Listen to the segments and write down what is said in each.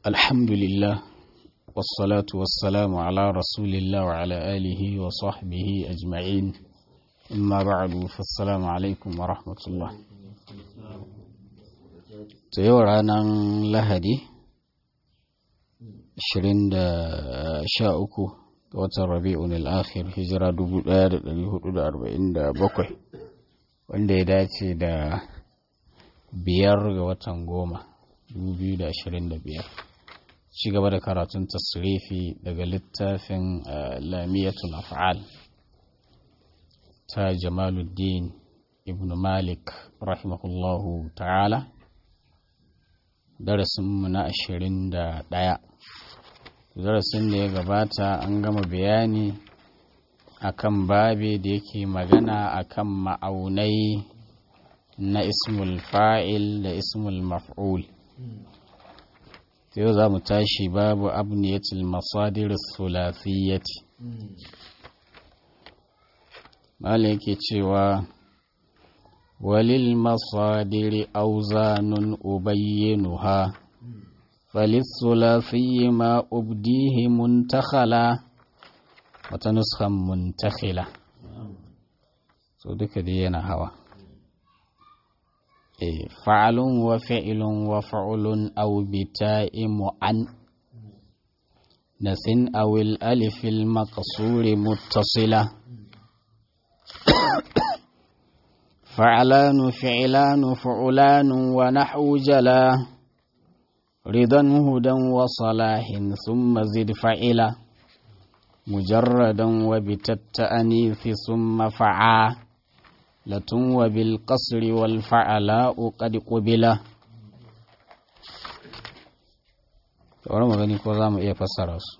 الحمد لله والصلاة والسلام على رسول الله وعلى آله وصحبه أجمعين أما بعد فالسلام عليكم ورحمة الله تيورانا لهدي شرين شاء uku watan rabi'un al-akhir hijira 1447 wanda ya dace da biyar ga watan goma 2025 ci gaba da karatun tasrifi daga littafin lamiyatul af'al ta jamaluddin ibn malik rahimahullahu ta'ala darasinmu na 21 darasin da ya gabata an gama bayani akan babe da yake magana akan ma'aunai na ismul fa'il da ismul maf'ul yau za mu tashi babu abniyatul masadir sulasiyyati mala yake cewa walil masadiri auzanun ubayyinuha فللثلاثي ما أبديه منتخلا وتنسخا منتخلا so duka dai yana hawa e fa'alun wa fi'ilun wa fa'ulun aw bita'i mu'an nasin awil alifil maqsuri muttasila fa'alanu fi'ilanu fa'ulanu wa nahwu jala رضا هدى وصلاح ثم زد فعلا مجردا وبالتأنيث ثم فعا لتن وبالقصر والفعلاء قد قبلا wani magani ko za mu iya fassara su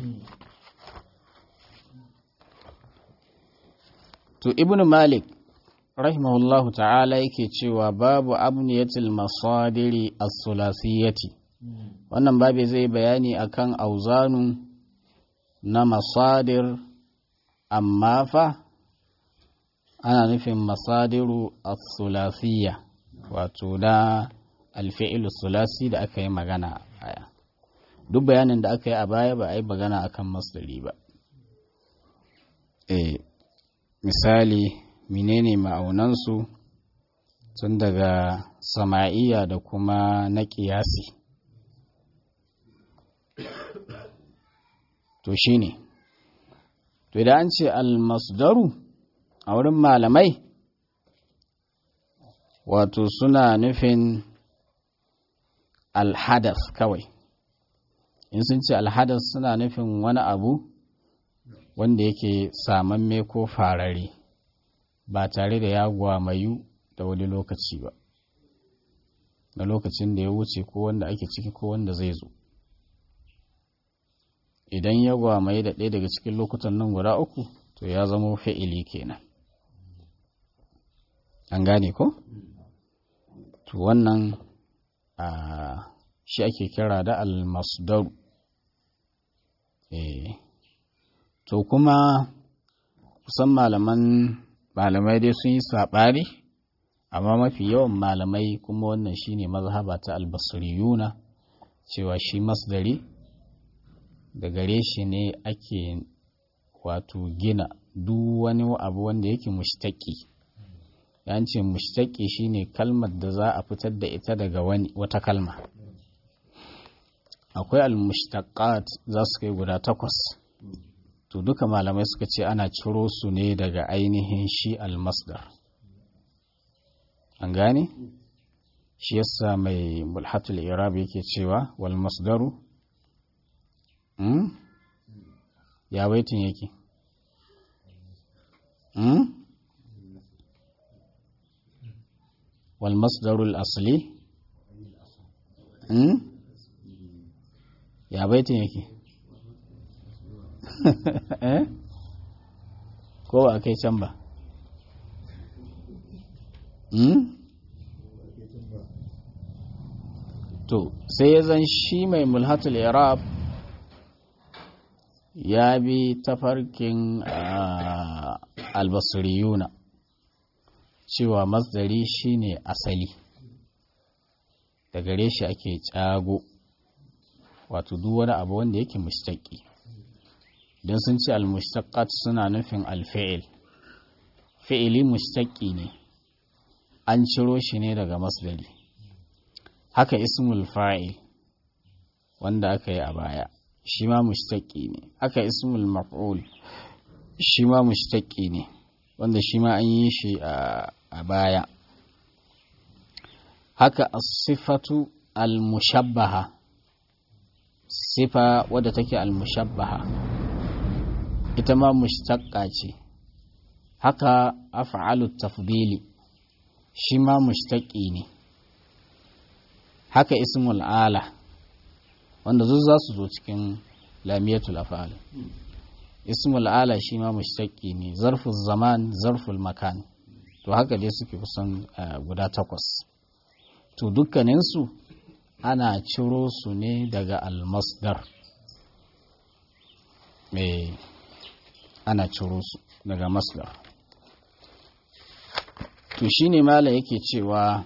to ibn malik rahimahullahu ta'ala yake cewa babu abniyatil masadiri as-sulasiyati wannan babu zai bayani akan auzanu na masadir amma fa ana nufin masadiru as-sulasiyya wato da alfi'il sulasi da aka yi magana a baya duk bayanin da aka yi a baya ba a yi magana akan masdari ba eh misali menene ma'aunansu tun daga sama'iya da kuma na ƙiyasi to shi ne to idan an ce almasdaru a wurin malamai wato suna nufin alhadas kawai in sun ce alhadas suna nufin wani abu wanda yake samamme ko farare ba tare da ya gwamayu da wani lokaci ba na lokacin da ya wuce ko wanda ake ciki ko wanda zai zo idan ya gwamaye da ɗaya daga cikin lokutan nan guda uku to ya zama fi'ili kenan an gane ko to wannan a shi ake kira da almasdaru eh to kuma kusan malaman malamai dai sun yi saɓari amma mafi yawan malamai kuma wannan shine mazhaba ta albasriyuna cewa shi masdari da gare shi ne ake wato gina duk wani abu wanda yake mushtaki yan ce mushtaki shine kalmar da za a fitar da ita daga wani wata kalma akwai almushtaqat za su kai guda takwas to duka malamai suka ce ana ciro su ne daga ainihin shi almasdar an gane shi yasa mai mulhatul irab yake cewa wal masdaru hmm? ya baitin yake hmm? wal masdarul asli hmm? ya baitin yake ko ba kai can ba to sai ya zan shi mai mulhatul irab ya bi tafarkin albasiriyuna cewa masdari shine asali da gare shi ake cago wato duk wani abu wanda yake mushtaqi don sun ce al-mushtaqat suna nufin al-fi'il fi'ili mushtaqi ne an ciro shi ne daga masdari haka ismul fa'il wanda aka yi a baya shi ma mushtaqi ne haka ismul maf'ul shi ma mushtaqi ne wanda shi ma an yi shi a baya haka as-sifatu al-mushabbaha sifa wadda take al-mushabbaha ita ma mushtaqqa ce haka af'alu tafdili shi ma mushtaqi ne haka ismul ala wanda zuwa za su zo cikin lamiyatul af'al ismul ala shi ma mushtaqi ne zarful zaman zarful makan to haka dai suke kusan guda takwas to dukkaninsu ana ciro su ne daga almasdar me ana ciro su daga masdar to shine mala yake cewa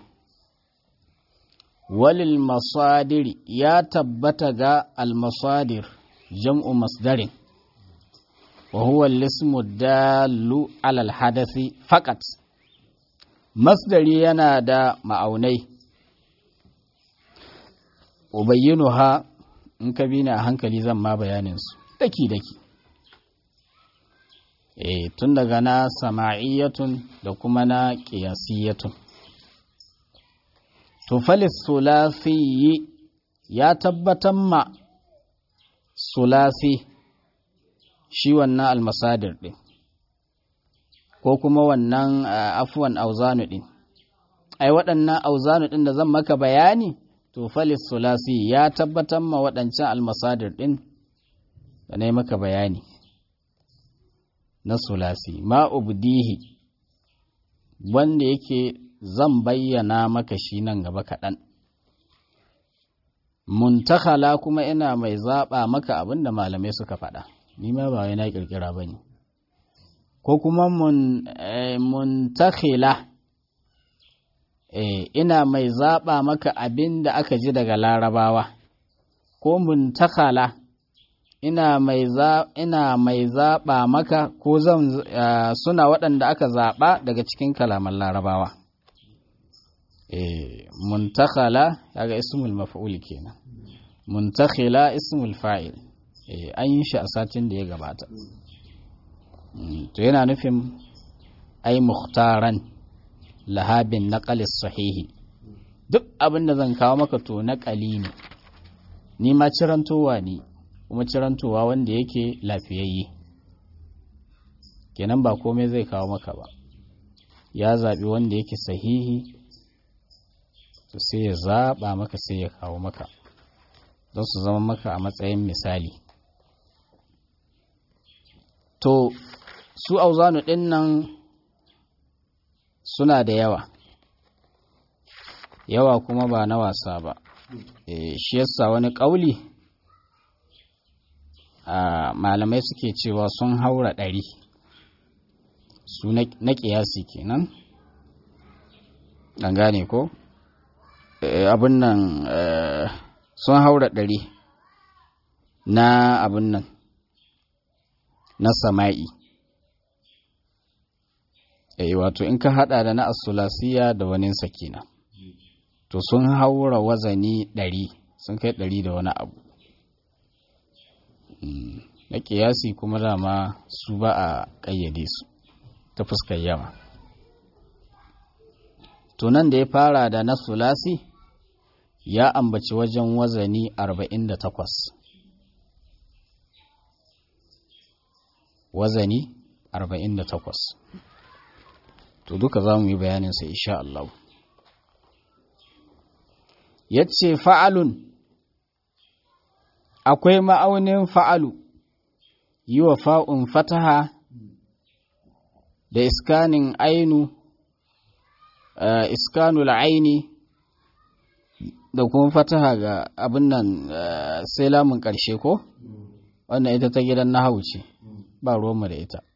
walil masadiri ya tabbata ga almasadir jam'u masdarin wa huwa al-ismu dallu ala al-hadathi faqat masdari yana da ma'aunai ubayyinuha in ka bi ni a hankali zan ma bayanin su daki daki eh tun daga na sama'iyatun da kuma na qiyasiyatun to falis sulasi ya tabbatar ma sulasi shi wannan almasadir din ko kuma wannan afuwan auzanu din ai waɗannan auzanu din da zan maka bayani to falis sulasi ya tabbatar ma waɗancan almasadir din da na yi maka bayani na sulasi ma ubdihi wanda yake zan bayyana maka shi nan gaba kaɗan muntakala kuma ina mai zaɓa maka abin da malamai suka faɗa ni ma ba wai na ƙirƙira ba ne ko kuma muntakila ina mai zaɓa maka abin da aka ji daga larabawa ko muntakala ina mai ina mai zaɓa maka ko zan suna waɗanda aka zaɓa daga cikin kalaman larabawa muntakhala kaga ismul maf'ul kenan muntakhila ismul fa'il an yi shi a satin da ya gabata to yana nufin ai mukhtaran lahabin naqalis sahihi duk abin da zan kawo maka to naqali ne ni ma cirantowa ne kuma cirantowa wanda yake lafiyayye kenan ba komai zai kawo maka ba ya zaɓi wanda yake sahihi to sai ya zaɓa maka sai ya kawo maka don su zama maka a matsayin misali to su auzanu ɗin nan suna da yawa yawa kuma ba na wasa ba e, shi yasa wani ƙauli a malamai suke cewa sun haura ɗari su na ƙiyasi kenan ɗan gane ko abin nan sun haura ɗari na abin nan na sama'i eh wato in ka hada da na asulasiya da wani sakina to sun haura wazani ɗari sun kai ɗari da wani abu na ƙiyasi kuma dama su ba a ƙayyade su ta fuskar yawa to nan da ya fara da na sulasi ya ambaci wajen wazani 48 wazani 48 to duka za mu yi bayaninsa insha Allah ya ce fa'alun akwai ma'aunin fa'alu yi wa fa'un fataha da iskanin ainu uh, iskanul aini da kuma fataha ga abin nan uh, sai lamun ƙarshe ko wannan ita ta gidan na ce ba roma da ita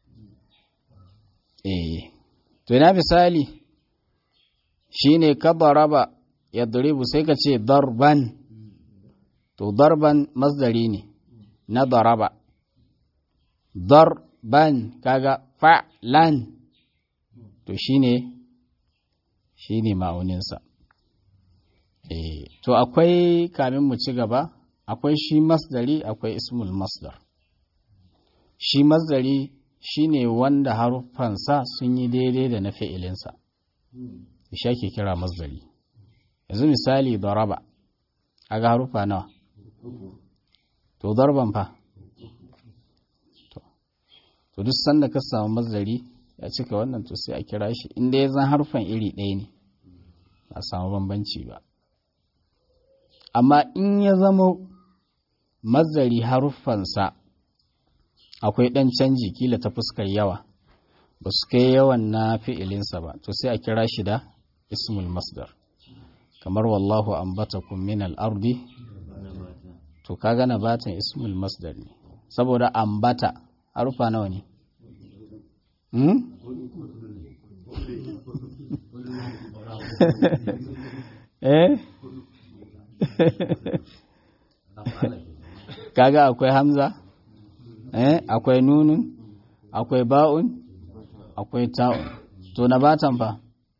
eh to ina misali shine kabaraba ya duribu sai ka ce darban to darban masdari ne na daraba darban kaga fa'lan to shine shine ma'auninsa eh to akwai kamin mu ci gaba akwai shi masdari akwai ismul masdar shi masdari shine wanda haruffansa sun yi daidai da na fi'ilinsa shi ake kira masdari yanzu misali daraba aga haruffa nawa to darban fa to duk sanda ka samu mazari ya cika wannan to sai a kira shi inda ya zan harfan iri ɗaya ne ba samu bambanci ba amma in ya zama mazari haruffansa akwai ɗan canji kila ta fuskar yawa ba su kai yawan na fi'ilinsa ba to sai a kira shi da ismul masdar kamar wallahu ambatakum min al-ardi to kaga nabatan ismul masdar ne saboda ambata harufa nawa ne hmm? eh kaga akwai hamza eh akwai nunun akwai ba'un akwai ta'un to nabatan fa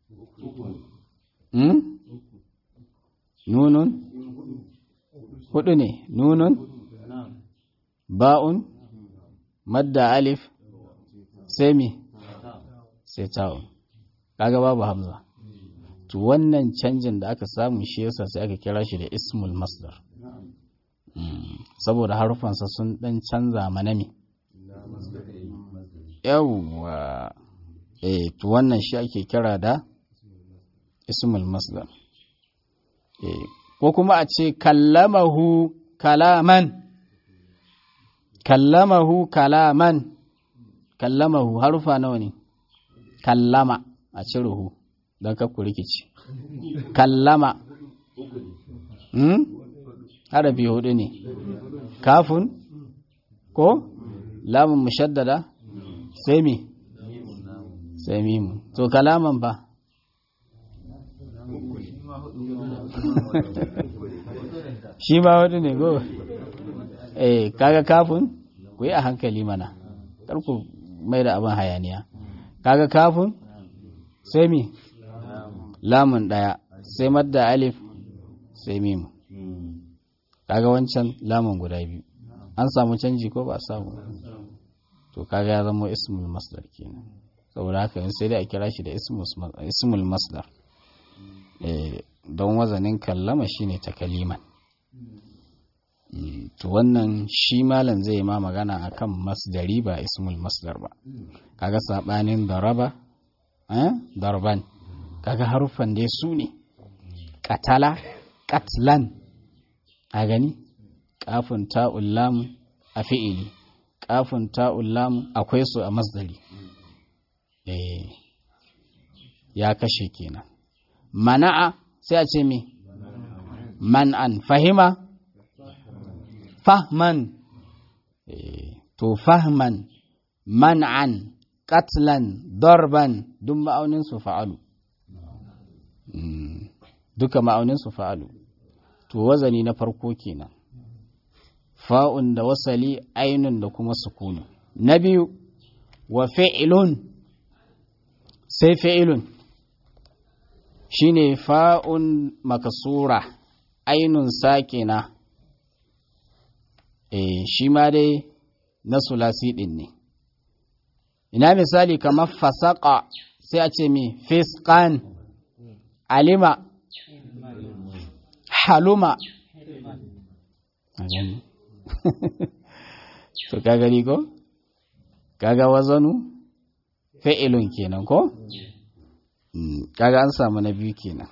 hmm? nunun hudu ne nunun ba'un madda alif sai mi sai ta'un kaga babu hamza to wannan canjin da aka samu shi yasa sai aka kira shi da ismul masdar saboda harufansa sun dan canza mana mi yawwa eh to wannan shi ake kira da ismul masdar eh ko kuma a ce kallamahu kalaman kallamahu kalaman kallamahu harufa nawa ne kallama a ciruhu don kakku rikici kallama hmm? harafi hudu ne kafin ko lamun mushaddada sai mi sai mimu to kalaman ba shi ba hudu ne go eh kaga kafin ku yi a hankali mana ku mai da abin hayaniya kaga kafin sai mi lamun daya sai madda alif sai mimu kaga wancan lamun guda biyu an samu canji ko ba samu to kaga ya zama ismul masdar kenan saboda haka sai dai a kira shi da ismul masdar don wazanin kallama shine takaliman to wannan shi malam zai ma magana akan masdari ba ismul masdar ba kaga sabanin daraba eh darban kaga haruffan dai su ne katala katlan a gani kafin ta'ul lam a fi'ili kafin ta'ul lam akwai su a masdari eh ya kashe kenan mana'a sai a ce me man'an fahima fahman to fahman man'an katlan darban duk ma'aunin su fa'alu duka ma'aunin su fa'alu to wazani na farko kenan fa'un da wasali ainun da kuma sukunu na biyu wa fi'ilun sai fi'ilun shine fa'un makasura ainun sakina eh shi ma dai na sulasi din ne ina misali kamar fasaka sai a ce mi fiskan alima haluma to ka gani ko kaga wazanu fa'ilun kenan ko kaga an samu na biyu kenan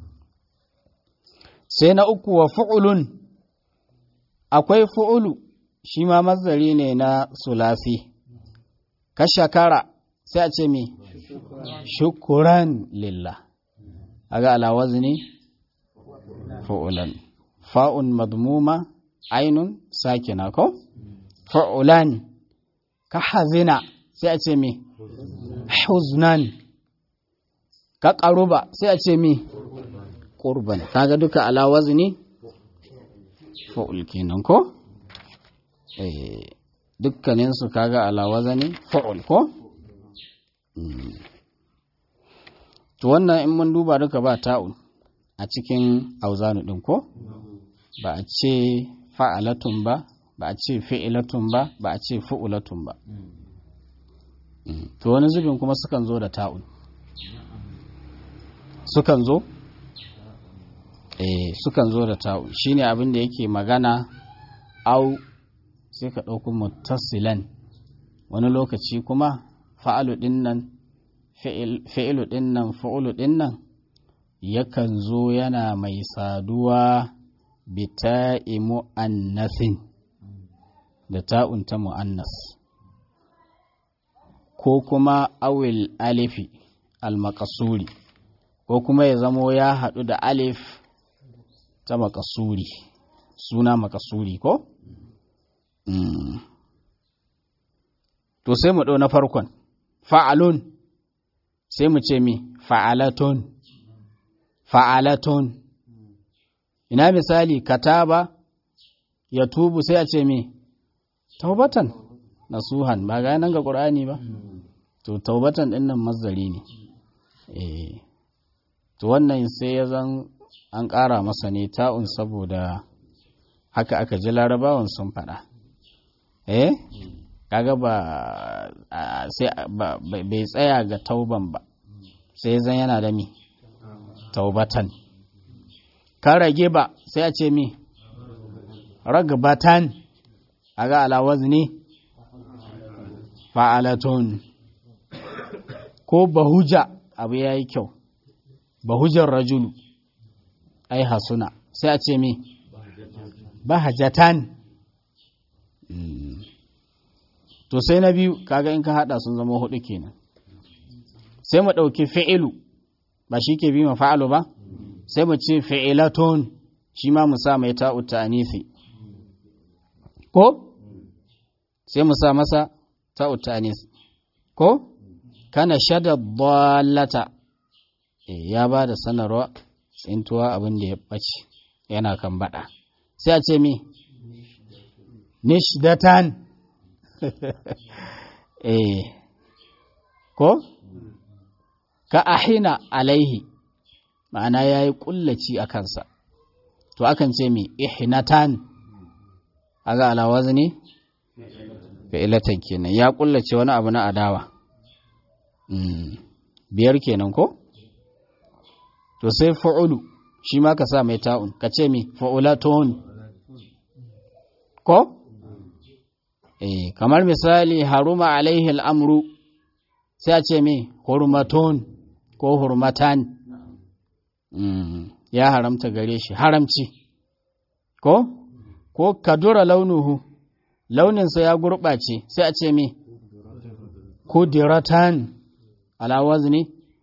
sai na uku wa fu'ulun akwai fu'ulu shi ma mazari ne na sulasi ka shakara sai a ce mi shukuran lillah aga ala wazni fu'ulan fa'un madmuma ainun sakina ko fu'ulan ka hazina sai a ce mi huznan ka ƙaruba sai a ce mi ƙurban kaga duka ala wazni fa'ul kenan ko eh dukkaninsu kaga ala wazani fa'ul ko to wannan in mun duba duka ba ta'un a cikin auzanu ɗin ko ba a ce fa'alatun ba ba a ce fi'ilatun ba ba a ce fu'ulatun ba to wani zubin kuma sukan zo da ta'un sukan zo eh sukan zo da ta'un shine abin da yake magana au sai ka ɗauki muttasilan wani lokaci kuma fa'alu ɗin nan fi'ilu ɗin nan fa'ulu ɗin nan yakan zo yana mai saduwa bita'i mu'annasin da ta'un ta mu'annas ko kuma awil alifi al-makasuri ko kuma ya zamo ya haɗu da alif ta makasuri suna makasuri ko? Mm. to sai mu ɗau na farkon fa'alun sai mu ce mi fa'alatun fa'alatun ina misali kataba ya tubu sai a ce mi taubatan nasuhan ba ga nan ga ƙur'ani ba to taubatan ɗin nan mazari ne eh to wannan sai ya zan an ƙara masa ne ta'un saboda haka aka ji larabawan sun faɗa eh kaga ba sai bai tsaya ga tauban ba sai zan yana da mi taubatan ka rage ba sai a ce mi ragbatan a ga alawaz ne fa'alatun ko bahuja abu ya yi kyau bahujar rajulu ai hasuna sai a ce mi bahajatan to sai na biyu kaga in ka hada sun zama hudu kenan sai mu dauki fi'ilu ba shi ke bi ma fa'alu ba sai mu ce fi'ilatun shi ma mu sa mai ta'u ta'anisi ko sai mu sa masa ta'u ta'anis ko kana shada dallata ya ba da sanarwa tsintuwa abin da ya ɓace yana kan baɗa sai a ce mi nishdatan eh ko ka ahina alaihi ma'ana ya yi ƙullaci a kansa to akan ce mi ihnatan aga alawazi ne fi'ilatan kenan ya ƙullace wani abu na adawa biyar kenan ko to sai fa'ulu shi ma ka sa mai ta'un ka ce mi fa'ulatun ko eh kamar misali haruma alaihi al'amru sai a ce mi hurmatun ko hurmatan ya haramta gare shi haramci ko ko kadura launuhu launinsa ya gurɓace sai a ce mi kudiratan alawaz ne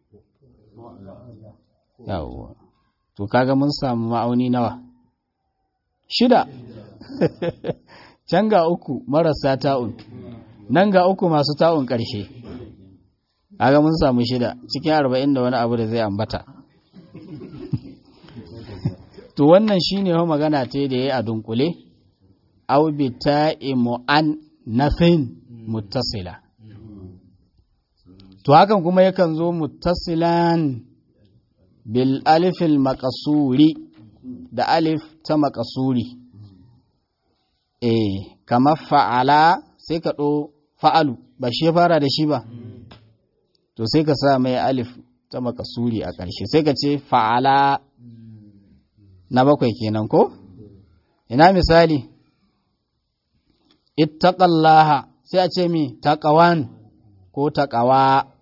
yawwa to kaga mun samu ma'auni nawa shida can ga uku marasa ta'un nan ga uku masu ta'un ƙarshe kaga mun samu shida cikin arba'in da wani abu da zai ambata to wannan shine ho magana ta da yayi a dunkule aw bi ta'i mu'an nafin muttasila to hakan kuma yakan zo muttasilan bil alifil makasuri da alif ta makasuri eh kamar fa'ala sai ka ɗo fa'alu ba shi fara da shi ba to sai ka sa mai alif ta makasuri a ƙarshe sai ka ce fa'ala na bakwai kenan ko ina misali ittaqallaha sai a ce mi taqawan ko taqawa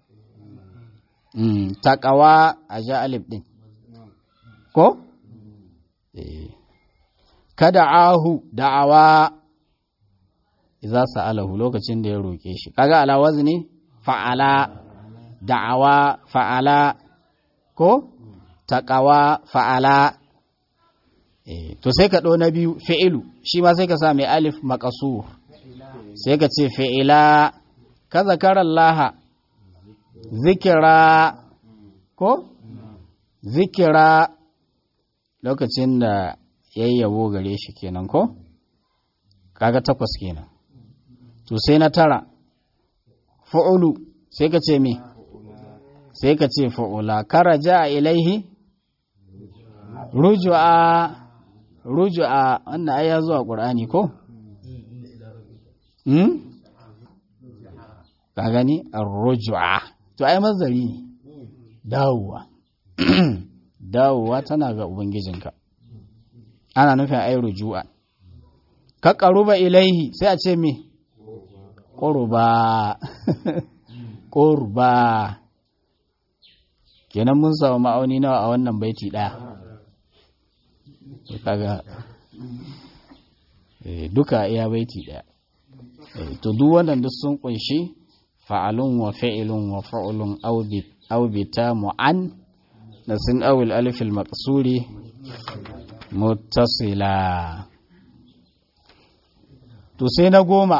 mm taqawa a ja alif din ko eh kada ahu da'awa idza sa'alahu lokacin da ya roke shi kaga ala wazni fa'ala da'awa fa'ala ko taqawa fa'ala eh to sai ka ɗo na biyu fi'ilu shi ma sai ka sa mai alif maqasur sai ka ce fi'ila ka zakara Allah zikira ko zikira lokacin da yayyabo gare shi kenan ko kaga takwas kenan to sai na tara fa'ulu sai ka ce me sai ka ce fa'ula karaja ilaihi ruju'a ruju'a wannan ai ya zuwa qur'ani ko hmm ka gani ar-ruj'a to ai mazari ne dawowa dawowa tana ga ubangijinka ana nufin ai ruju'a ka qaruba ilaihi sai a ce me qurba qurba kenan mun samu ma'auni nawa a wannan baiti daya kaga duka iya baiti daya to duk wannan duk sun kunshi fa'alun wa fa'ilun wa fa'ulun aw bita mu'an da sun awil alif al maqsuri muttasila to sai na goma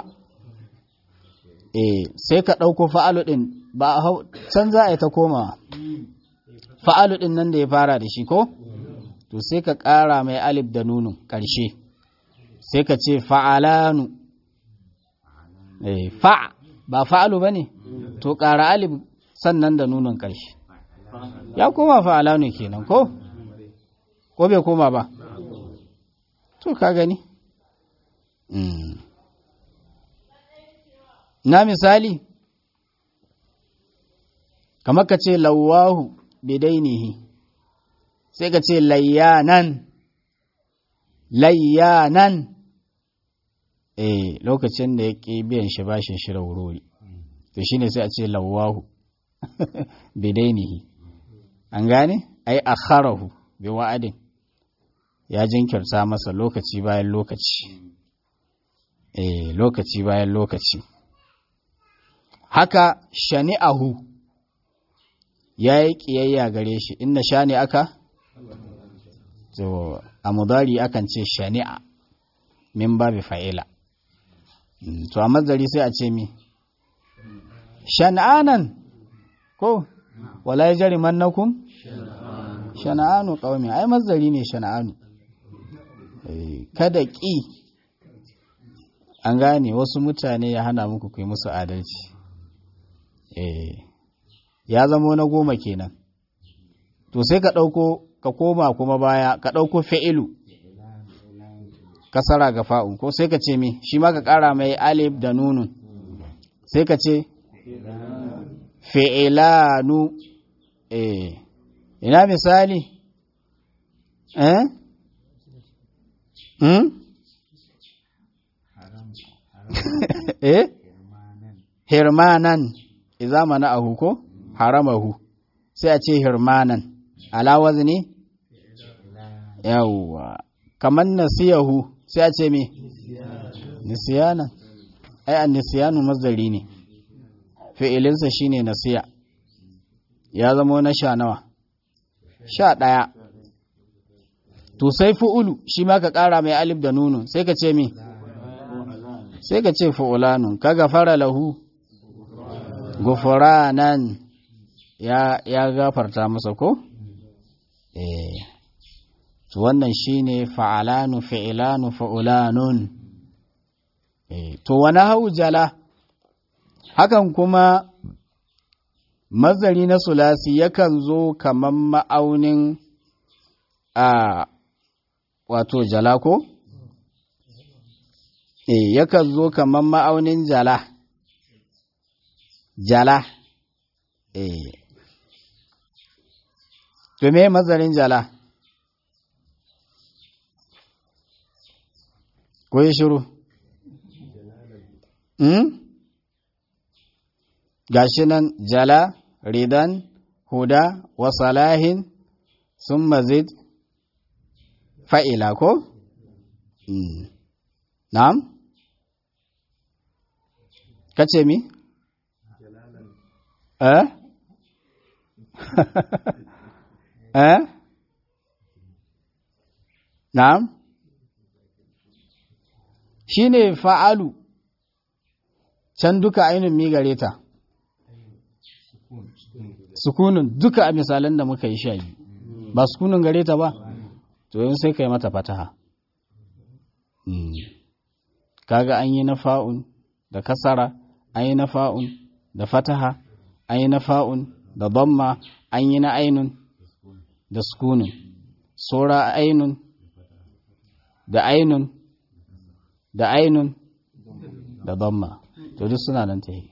eh sai ka dauko fa'alu din ba can za a yi ta komawa fa'alu din nan da ya fara da shi ko to sai ka ƙara mai alif da nunun ƙarshe sai ka ce fa'alanu fa ba fa'alu ba ne to ƙara alif sannan da nunun ƙarshe ya koma fa'alanu kenan ko ko bai koma ba to ka gani na misali kamar ka ce lawahu bidainihi sai ka ce layyanan layyanan eh lokacin da ya ƙi biyan shi bashin shi wurori to shine sai a ce lawahu bidainihi an gane ai akharahu bi wa'adin ya jinkirta masa lokaci bayan lokaci eh lokaci bayan lokaci haka shani'ahu ya yi ƙiyayya gare shi inna shani aka to a mudari akan ce shani'a min babi fa'ila to a mazari sai a ce mi shan'anan ko wala ya jari mannakun shan'anu ƙaumi ai mazari ne shan'anu kada ƙi an gane wasu mutane ya hana muku kai musu adalci ya zamo na goma kenan to sai ka ɗauko ka koma kuma baya ka ɗauko fa'ilu kasara ga fa'un ko sai ka ce mi shi ma ka ƙara mai alif da nunun sai ka ce fi'ilanu eh ina misali eh hmm eh hirmanan iza mana ahu ko haramahu sai a ce hirmanan ala wazni yawwa kamar nasiyahu sai a ce me nisiyana ai an nisiyanu mazari ne fi'ilinsa shine nasiya ya zama na sha nawa sha ɗaya to sai fu'ulu shi ma ka ƙara mai alif da nunu sai ka ce me sai ka ce fu'ulanun ka gafara lahu gufuranan ya, ya gafarta masa ko? Eh, to wannan shine fa'alanu fi'ilanu fa'ulanun. Eh, to wani haujala, hakan kuma mazari na sulasi yakan zo kaman ma'aunin a wato jala ko? Eh, yakan zo kaman ma'aunin jala. jala eh to me mazarin jala ko yi shiru hmm? gashi nan jala ridan huda wa salahin sun mazid fa'ila ko? Mm. na'am? kace mi? eh? eh? na'am? shi ne fa'alu can duka ainihin mi gare ta sukunin duka a misalan da muka yi sha ba sukunin gare ta ba to yin sai ka yi mata fataha kaga an yi na fa'un da kasara an yi na fa'un da fataha an yi na fa'un da bamma an yi na ainun da sukunin sora ainun da ainun da ainun da bamma to duk suna nan ta yi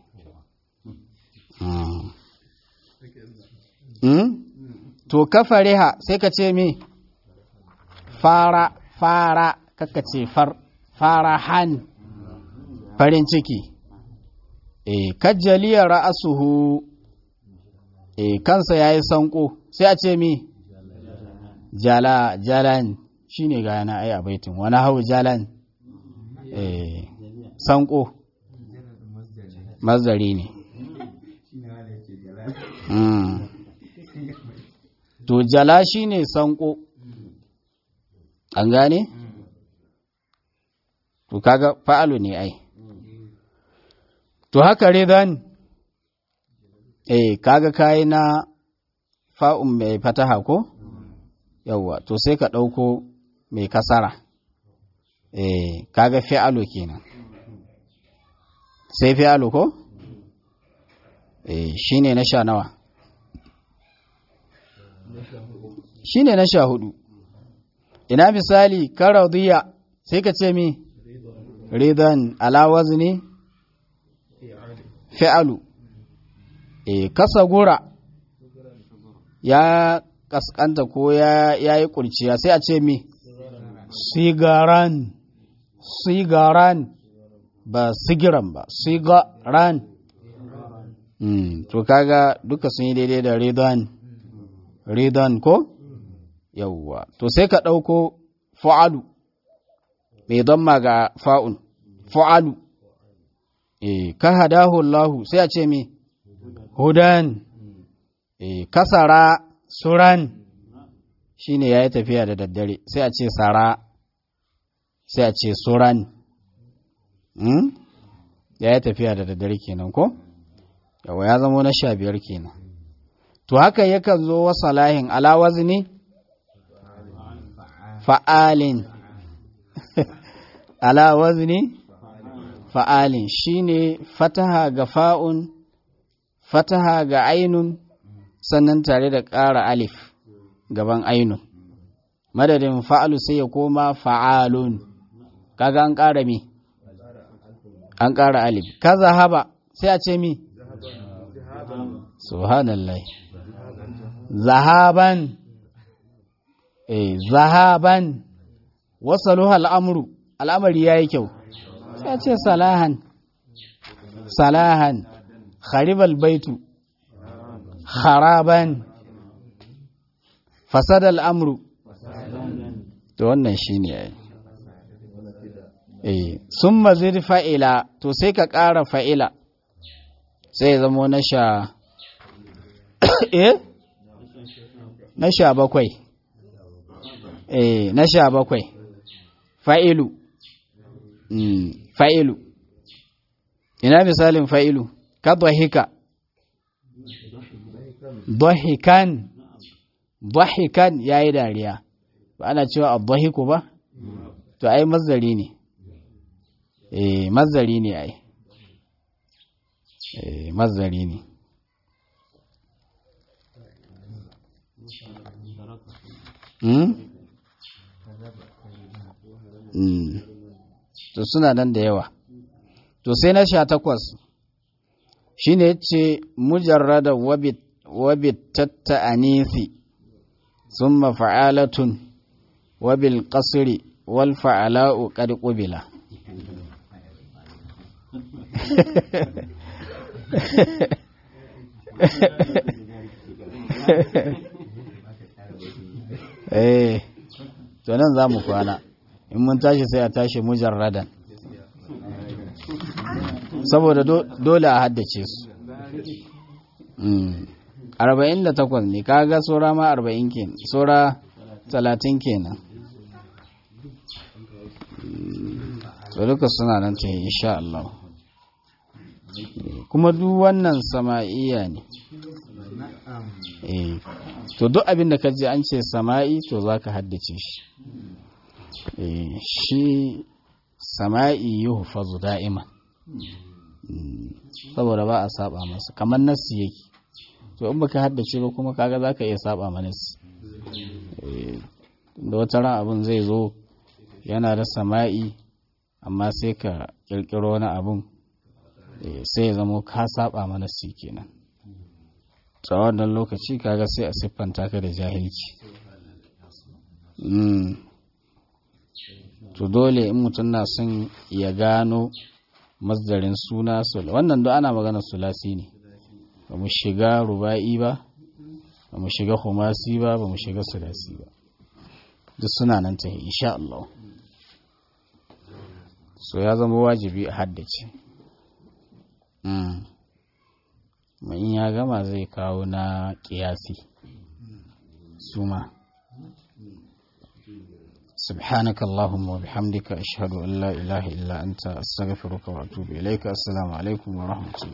to kafariha sai ka ce mi fara fara kaka ce far fara han farin ciki e kajjaliya ra'asuhu e kansa yayi sanko sai a ce mi jala jalan shine ga yana ai a baitin wani hau jalan e sanko mazari ne to jala shine sanko an gane to kaga fa'alu ne ai to haka ridan eh kaga kai na fa'un mai fataha ko yawa to sai ka dauko mai kasara eh kaga fi'alu kenan sai fi'alu ko eh shine na sha nawa shine na sha hudu ina misali karadiya sai ka ce mi ridan ala wazni fi'alu e kasa gura ya kaskanta ko ya yi kurciya sai a ce mi sigaran sigaran ba sigiran ba sigaran mm, to kaga duka sun yi daidai da ridan ridan ko yawwa to sai ka ɗauko fa'alu mai don ma ga fa'un fa'alu e ka hadahu Allahu sai a ce mi hudan e kasara suran shine yayi tafiya da daddare sai a ce sara sai a ce suran hmm? yayi tafiya da daddare kenan ko yawa ya zama na sha biyar kenan to haka yakan zo wa salahin ala wazni fa'alin ala wazni fa'alin shine fataha ga fa'un fataha ga ainun sannan tare da ƙara alif gaban ainun madadin fa'alu sai ya koma fa'alun kaga an ƙara mi an ƙara alif ka zahaba sai a ce mi subhanallah zahaban eh zahaban wasaluha al'amru al'amari yayi kyau sai ce salahan salahan kharibal baitu kharaban fasadal amru to wannan shine yayi eh summa zid fa'ila to sai ka ƙara fa'ila sai zamo na sha eh na sha bakwai eh na sha bakwai fa'ilu fa'ilu ina misalin fa'ilu ka dhahika dhahikan dhahikan yayi dariya ba ana cewa adhahiku ba to ai mazari ne eh mazari ne ai eh mazari ne Hmm? Hmm. to suna nan da yawa to sai na sha takwas shi ne ce mujarrada wabit tatta anisi sun mafa'alatun wabil ƙasiri wal fa'ala'u ƙad ƙubila eh to nan za mu kwana in mun tashi sai a tashi mujarradan saboda dole a haddace su arba'in da takwas ne kaga tsora ma arba'in kenan tsora talatin kenan so duka suna nan ta yi insha Allah kuma duk wannan sama'iya ne to duk abin da ka je an ce sama'i to za ka haddace shi shi sama'i yuhfazu da'iman saboda ba a saba masa kamar nassi yake to in baka haddace ba kuma kaga zaka iya saba ma nassi da wata ran abin zai zo yana da sama'i amma sai ka kirkiro wani abin sai ya zamo ka saba ma nassi kenan to wannan lokaci kaga sai a siffanta ka da jahilci to dole in mutum na son ya gano masdarin suna wannan duk ana magana sulasi ne ba mu shiga ruba'i ba ba mu shiga humasi ba ba mu shiga sulasi ba duk suna nan ta insha Allah so ya zama wajibi a haddace in ya gama zai kawo na kiyasi suma سبحانك اللهم وبحمدك أشهد أن لا إله إلا أنت أستغفرك وأتوب إليك السلام عليكم ورحمة الله